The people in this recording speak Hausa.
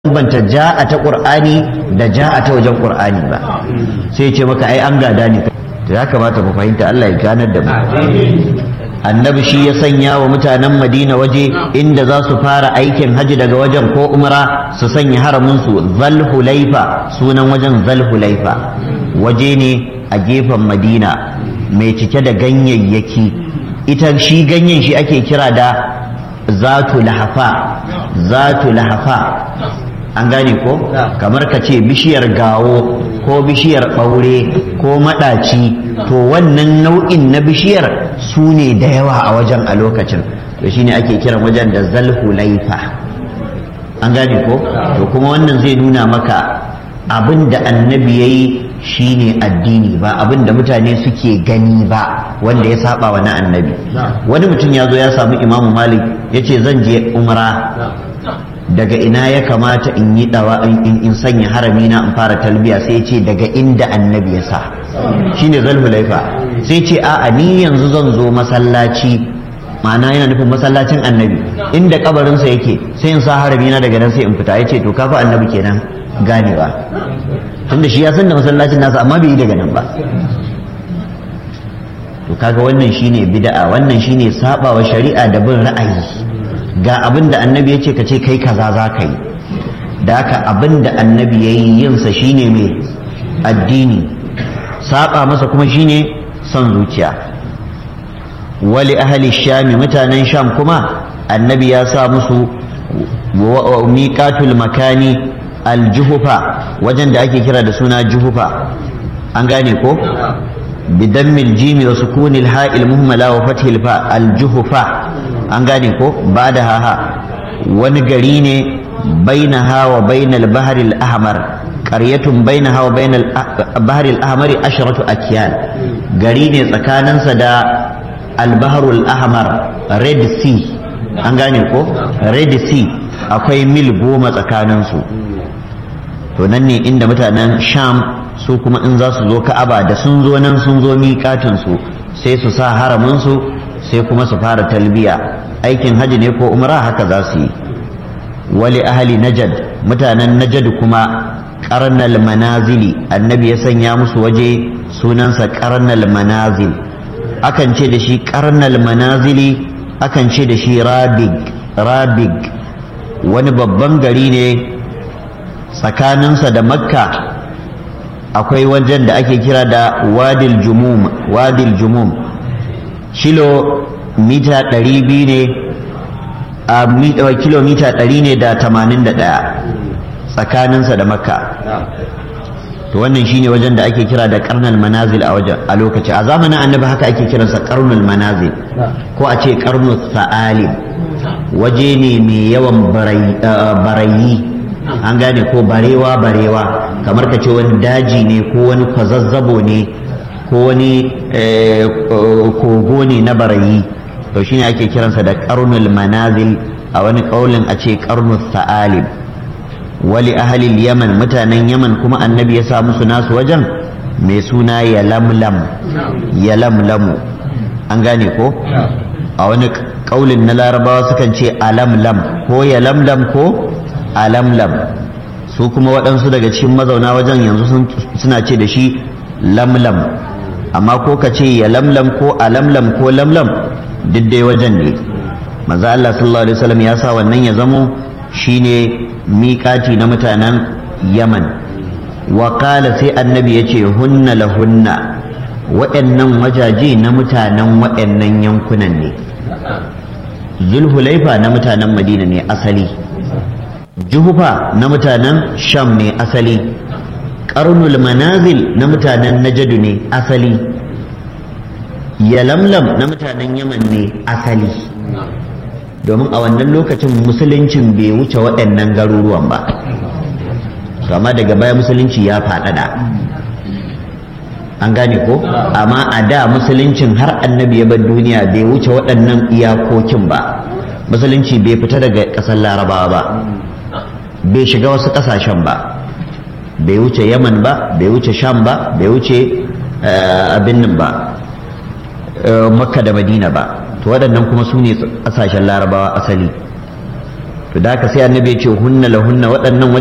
bambanta ja'a ta qur'ani da ja'a ta wajen qur'ani ba sai ce maka ai an gada ne to ya kamata mu fahimta Allah ya ganar da mu annabi shi ya sanya wa mutanen madina waje inda za su fara aikin haji daga wajen ko umra su sanya haramin su zalhulaifa sunan wajen zalhulaifa waje ne a gefen madina mai cike da ganyayyaki ita shi ganyen shi ake kira da zatu lahafa zatu lahafa an gane ko kamar ka ce bishiyar gawo ko bishiyar ɓaure ko maɗaci to wannan nau'in na bishiyar su ne da yawa a wajen a lokacin to shine ake kiran wajen da zalhulaifa an gane ko to kuma wannan zai nuna maka abin da annabi ya yi shine addini ba abin da mutane suke gani ba wanda ya saba wa na annabi wani mutum ya zo ya samu imamu malik ya ce zan je umra daga ina ya kamata in yi dawa in sanya harami na in fara talbiya sai ce daga inda annabi ya sa shine zalhulaifa sai ce a'a ni yanzu zan zo masallaci ma'ana yana nufin masallacin annabi inda kabarinsa yake sai in sa harami na daga nan sai in fita ya ce to kafa annabi kenan ganewa tunda shi ya san da masallacin nasa amma bai yi daga nan ba to kaga wannan shine bid'a wannan shine sabawa shari'a da bin ra'ayi ga abin da annabi ya ce ka ce kai kaza za ka yi da haka abin da annabi ya yi yinsa shine mai addini saba masa kuma shine son zuciya wali ahli shami mutanen sham kuma annabi ya sa musu miƙatul makani aljuhufa wajen da ake kira da suna juhufa an gane ko بدم الجيم وسكون الهاء المهملة وفتح الفاء الجهفة an gane ko ba da haha wani gari ne bainaha wa bainal baharil ahmar qaryatun bainaha wa bainal baharil ahmari asharatu akyan gari ne tsakaninsa da albaharul ahmar red sea an gane ko red sea akwai mil goma tsakaninsu to nan ne inda mutanen sham su kuma in za su zo ka'aba da sun zo nan sun zo miƙatinsu sai su sa haraminsu sai kuma su fara talbiya aikin hajji ne ko umra haka za su yi wali ahali najad mutanen najad kuma karnal manazili annabi ya sanya musu waje sunansa karnal manazil akan ce da shi karnal manazili akan ce da shi rabig rabig wani babban gari ne tsakaninsa da makka akwai wajen da ake kira da wadil jumum wadil jumum kilo mita ɗari biyu ne a kilomita ɗari ne da tamanin da ɗaya tsakaninsa da makka to wannan shine wajen da ake kira da karnal manazil a wajen a lokaci a zamanin annabi haka ake kiransa karnul manazil ko a ce karnul sa'ali waje ne mai yawan barayi an gane ko barewa barewa kamar ka ce wani daji ne ko wani kwazazzabo ne ko wani kogo ne na barayi to shine ake kiransa da karnul manazil a wani kaulin a ce karnul sa'alib wali ahalil yaman mutanen yaman kuma annabi ya sa musu nasu wajen mai suna yalamlam yalamlamu an gane ko a wani kaulin na larabawa sukan ce alamlam ko yalamlam ko alamlam su kuma waɗansu daga cikin mazauna wajen yanzu suna ce da shi lamlam amma ko ka ce ya lamlam ko alamlam ko lamlam duk dai wajen ne maza Allah sallallahu alaihi wasallam ya sa wannan ya zamo shine miƙati na mutanen Yaman wa qala sai annabi ya ce hunna lahunna waɗannan wajaje na mutanen waɗannan yankunan ne zulhulaifa na mutanen madina ne asali juhufa na mutanen sham ne asali karnul manazil na mutanen najadu ne asali yalamlam na mutanen yaman ne asali domin a wannan lokacin musuluncin bai wuce waɗannan garuruwan ba amma daga baya musulunci ya faɗaɗa an gane ko amma a da musuluncin har annabi ya bar duniya bai wuce waɗannan iyakokin ba musulunci bai fita daga ƙasar larabawa ba bai shiga wasu ƙasashen ba bai wuce yaman ba bai wuce sham ba bai wuce abin nan ba makka da madina ba to waɗannan kuma su ne ƙasashen larabawa asali to da haka sai annabi ya ce hunna lahunna waɗannan